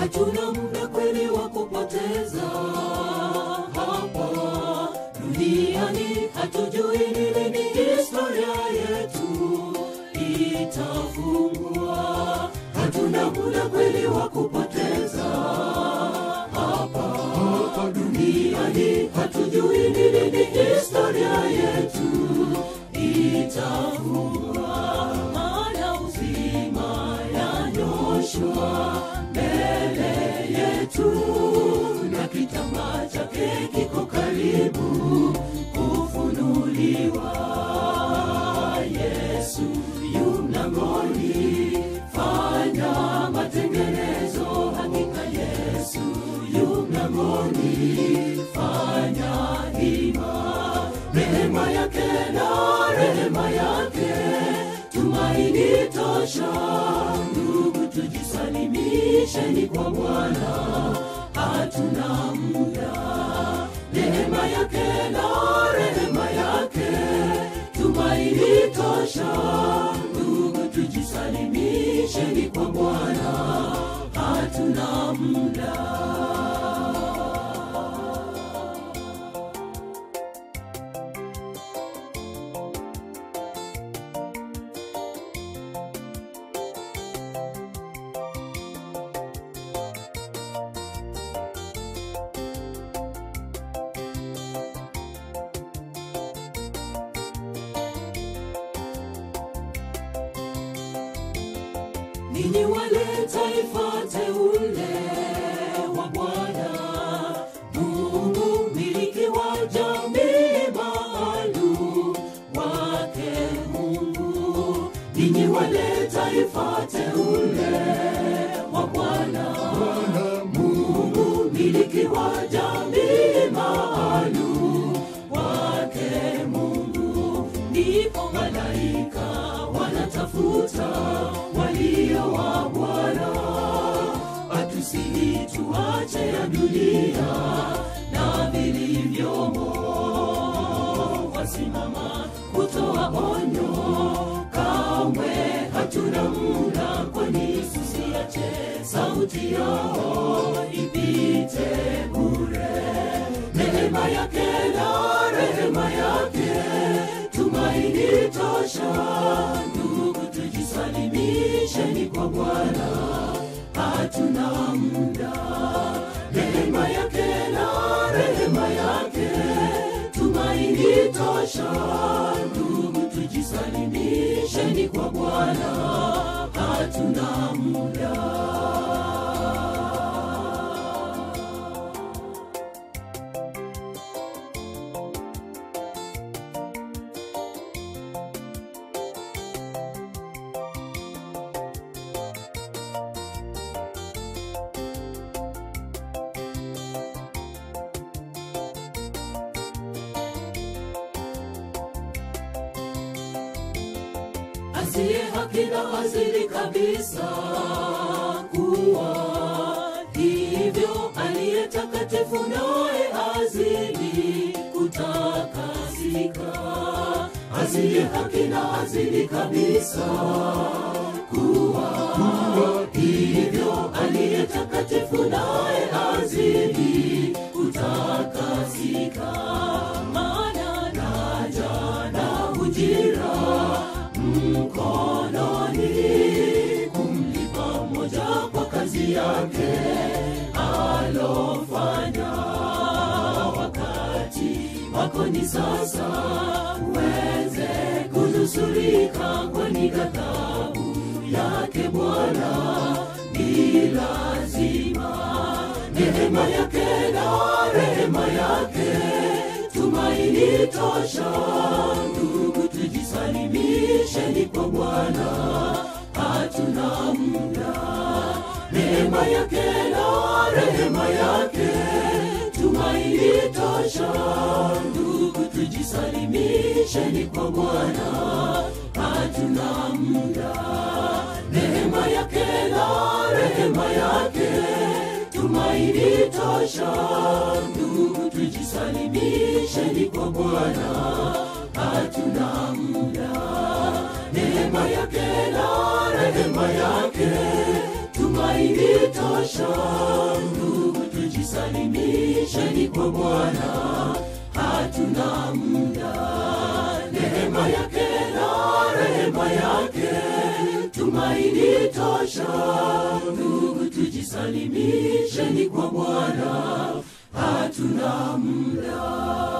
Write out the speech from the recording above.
hatuna muda kweli wa kupoteza hapa duniani, hatujui ni lini historia yetu itafungwa. Hatuna muda kweli wa kupoteza hapa hapa duniani, hatujui ni lini historia yetu itafungwa. Maana uzima yanyoshwa mbele yetu na kitambaa chake kiko karibu kufunuliwa. Yesu yu mlangoni, fanya matengenezo. Hakika Yesu yu mlangoni, fanya hima. Rehema yake na rehema yake, tumaini tosha. Ndugu, tujisalimisheni kwa Bwana, hatuna muda. Rehema yake na rehema yake, tumaini tosha. Ndugu, tujisalimisheni kwa Bwana, hatuna muda. ninyi wale taifa teule wa Bwana Mungu, miliki wa jamii maalum wake Mungu. Ninyi wale taifa teule wa Bwana Mungu, miliki wa jamii maalum wake Mungu. Ndipo malaika wanatafuta walio wa Bwana, atusihi tuache ya dunia na vilivyomo, wasimama kutoa onyo, kamwe hatuna muda, kwani tusiache sauti yao ipite bure. Neema yake na rehema yake, tumaini tosha. Ndugu, tujisalimisheni kwa Bwana, hatuna muda. Neema yake na rehema yake, tumaini tosha. Ndugu, tujisalimisheni kwa Bwana, hatuna muda. asiye haki na azili kabisa kuwa hivyo, aliye takatifu naye azili kutakasika. Asiye haki na azili kabisa kuwa hivyo, aliye takatifu naye azili kutakasika. Maana naja na ujira mkononi kumlipa moja kwa kazi yake alofanya. Wakati wako ni sasa, uweze kunusurika, kwani ghadhabu yake Bwana ni lazima. Neema yake na rehema yake, tumaini tosha. Ndugu, tujisalimisheni kwa Bwana, hatuna muda. Neema yake na rehema yake, tumaini tosha. Ndugu, tujisalimisheni kwa Bwana, hatuna muda. Neema yake na rehema yake, tumaini tosha. Ndugu, tujisalimisheni kwa Bwana, hatuna muda. Neema yake na rehema yake, tumaini tosha. tosha ndugu tujisalimisheni kwa bwana hatuna muda neema yake na rehema yake tumaini tosha ndugu tujisalimisheni kwa bwana hatuna muda